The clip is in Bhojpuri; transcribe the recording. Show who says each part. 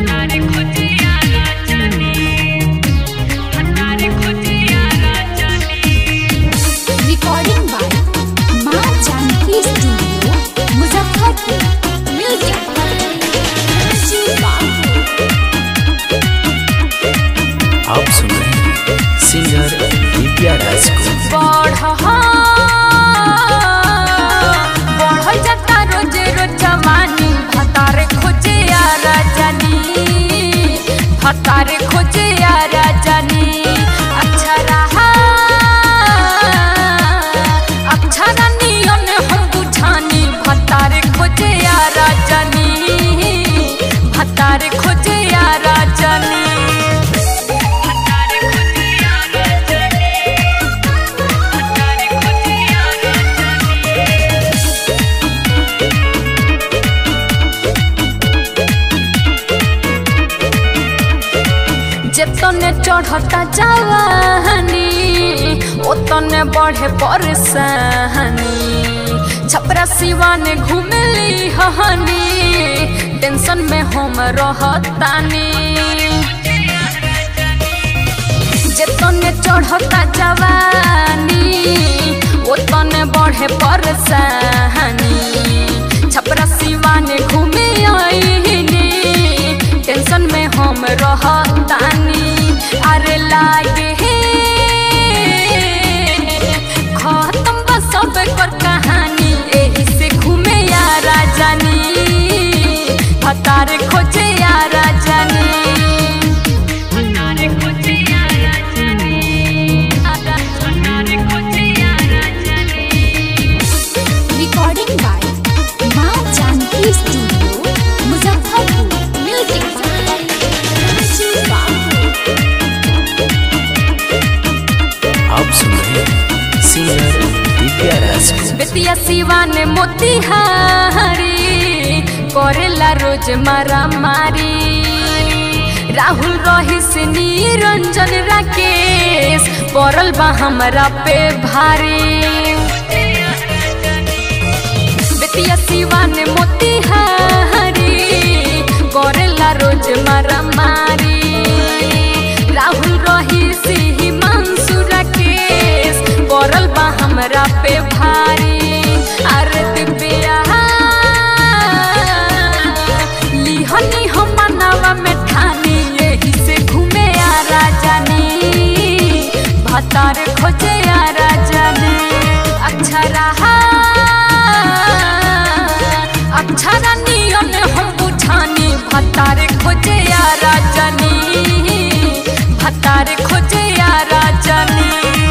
Speaker 1: Recording by Ma Janki Studio, Muzaffarpur. Music by Shiva.
Speaker 2: आप सुन रहे हैं सिंगर दिव्या राज को
Speaker 3: बढ़ जाता रोज रोज जवानी भतारे खोजे आ राजानी भतारे खोजे आ राजानी अच्छा रहा अच्छा रानियन हम बुझानी भतारे खोजे आ राजानी भतारे खोजे आ राजानी जेतने चढ़ता जवानी ओतने बढ़े परेशानी छपरा सिवाने घूमली हनी टेंशन में हम रहतानी जेतने चढ़ता जवानी ओतने बढ़े परेशानी छपरा सिवाने घूमे आईनी टेंशन में हम रहतानी अरे लागे खत्म बा सब कर कहानी एही से घूमे या राजानी भतारे खोजे या Rajani
Speaker 1: Recording by Ma Janki Studio, Muzaffarpur. Music by Shiva.
Speaker 2: आप सुन रहे हैं सिंगर दिव्या राज को
Speaker 3: बेतिया सिवा ने मोतिहारी करेला रोज मारा मारी राहुल रहीस निरंजन राकेश पड़ल बा हमरा पे भारी बेतिया सिवा ने मोतिहारी करेला रोज मारा मारी राहुल रहीस हिमांशु राकेश पड़ल बा हमरा पे भारी अरे दिव्या लिहनी हम मनावा में ठानी यही से घूमे आ राजानी भतार खोजे आ राजानी अच्छा रहा अच्छा रानियन हम बुझानी भतार खोजे आ राजानी भतार खोजे आ राजानी